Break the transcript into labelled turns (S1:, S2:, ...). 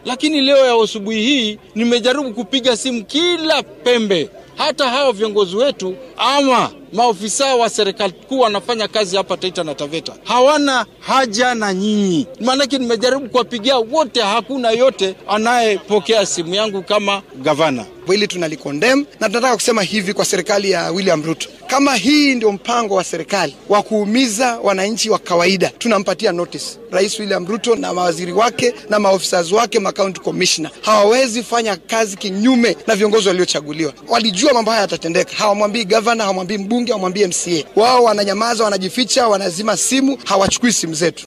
S1: lakini leo ya asubuhi hii nimejaribu kupiga simu kila pembe, hata hao viongozi wetu ama maofisa wa serikali kuu wanafanya kazi hapa Taita na Taveta hawana haja na nyinyi, maanake nimejaribu kuwapigia wote, hakuna yote anayepokea simu yangu kama gavana.
S2: Hili tunalikondem na tunataka kusema hivi kwa serikali ya William Ruto, kama hii ndio mpango wa serikali wa kuumiza wananchi wa kawaida, tunampatia notice Rais William Ruto na mawaziri wake na maofisa wake, ma county commissioner hawawezi fanya kazi kinyume na viongozi waliochaguliwa. Walijua mambo haya yatatendeka, hawamwambii gavana, hawamwambii mbunge, hawamwambii MCA. Wao wananyamaza, wanajificha, wanazima simu, hawachukui simu zetu.